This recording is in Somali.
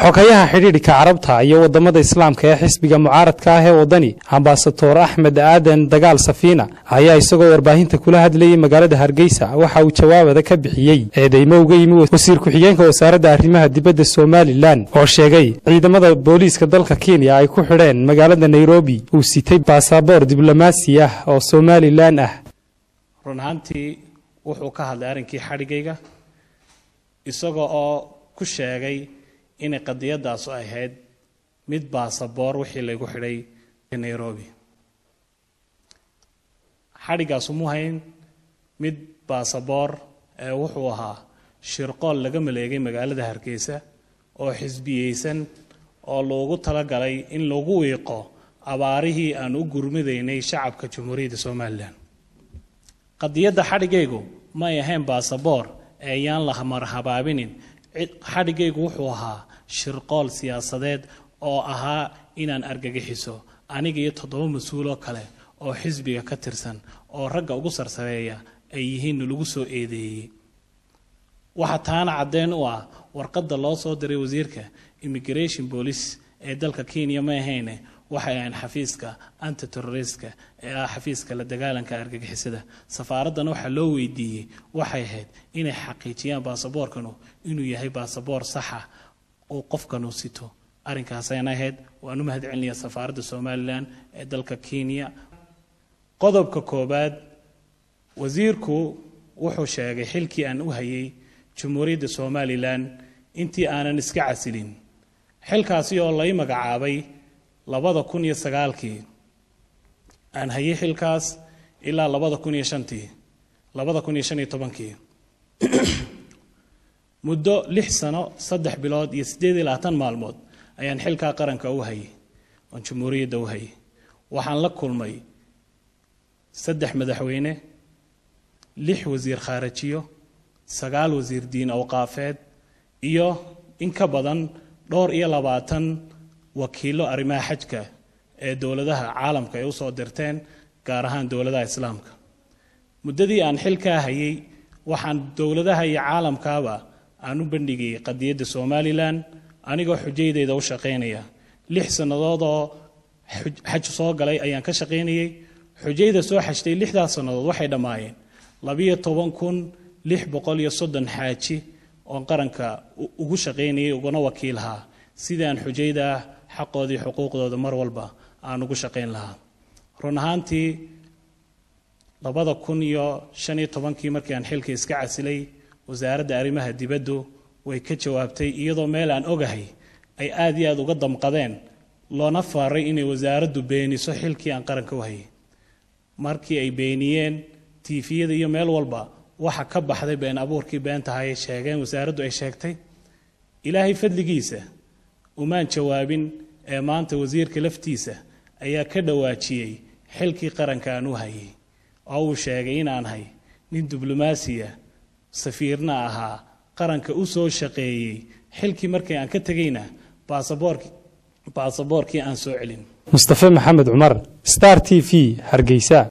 xogayaha xidhiidhka carabta iyo wadamada islaamka ee xisbiga mucaaradka ah ee wadani ambasador axmed aadan dagaal safiina ayaa isagoo warbaahinta kula hadlayay magaalada hargeysa waxa uu jawaabada ka bixiyey eedeymo uga yimi wasiir ku-xigeenka wasaaradda arrimaha dibadda somalilan oo sheegay ciidamada booliiska dalka kenya ay ku xidheen magaalada nairobi uu sitay baasaboor diblomaasi ah oo somalilan ah run ahaantii wuxuu ka hadlay arrinkii xadhigayga isaga oo ku sheegay inay qadiyadaasu ahayd mid baasaboor wixii laygu xidhay nairobi xadhigaasu mu hayn mid baasaboor ee wuxuu ahaa shirqool laga maleegay magaalada hargeysa oo xisbiyeysan oo loogu talagalay in lagu wiiqo abaarihii aan u gurmidaynay shacabka jamhuuriyadda somalilan qadiyadda xadhigaygu may ahayn baasaboor ee ayaan la marhabaabinin xadhigaygu wuxuu ahaa shirqool siyaasadeed oo ahaa inaan argagixiso aniga iyo toddoba mas-uuloo kale oo xisbiga ka tirsan oo ragga ugu sarsareeya ay yihiin lagu soo eedeeyey waxaa taana caddeyn u ah warqadda loo soo diray wasiirka immigration police ee dalka kenya ma ahayne waxay ahayn xafiiska antiterroristka ee ah xafiiska la dagaalanka argagixisada safaaraddana waxaa loo weydiiyey waxay ahayd inay xaqiijiyaan baasaboorkanu inuu yahay baasaboor saxa uu qofkanu sito arrinkaasayna ahayd waan u mahad celinayaa safaaradda somalilan ee dalka kenya qodobka koobaad wasiirku wuxuu sheegay xilkii aan u hayay jamhuuriyadda somalilan intii aanan iska casilin xilkaasi oo lay magacaabay labada kun iyo sagaalkii aan hayay xilkaas ilaa labada kun iyo shantii labada kun iyo shan iyo tobankii muddo lix sano saddex bilood iyo siddeed iyo labaatan maalmood ayaan xilkaa qaranka u hayay oon jamhuuriyadda u hayay waxaan la kulmay saddex madaxweyne lix wasiir khaarajiyo sagaal wasiir diin awqaafeed iyo in ka badan dhowr iyo labaatan wakiilo arrimaha xajka ee dowladaha caalamka ay usoo dirteen gaar ahaan dowladaha islaamka muddadii aan xilkaa hayay waxaan dowladaha iyo caalamkaaba aan u bandhigayay qadiyadda somalilan anigoo xujaydeeda u shaqaynaya lix sannadood oo xaj soo galay ayaan ka shaqaynayay xujayda soo xajtay lixdaas sannadood waxay dhammaayeen labiyo toban kun lix boqol iyo soddon xaaji oon qaranka ugu shaqaynayay uguna wakiilhaa sidii aan xujayda ah xaqoodii xuquuqdooda mar walba aan ugu shaqayn lahaa run ahaantii labada kun iyo shan iyo tobankii markii aan xilka iska casilay wasaaradda arrimaha dibaddu way ka jawaabtay iyadoo meel aan ogahay ay aada iyo aada uga damqadeen loona faaray inay wasaaraddu beeniso xilkii aan qaranka u hayay markii ay beeniyeen tiifiyada iyo meel walba waxa ka baxday been abuurkii beentahay ay sheegeen wasaaraddu ay sheegtay ilaahay fadligiisa umaan jawaabin ee maanta wasiirka laftiisa ayaa ka dhawaajiyey xilkii qaranka aan u hayay oo uu sheegay inaan hay nin diblomaasiya safiirna ahaa qaranka u soo shaqeeyey xilkii markii aan ka tegayna baasaboorkii aan soo celin mustafe maxamed cumar star t v hargeysa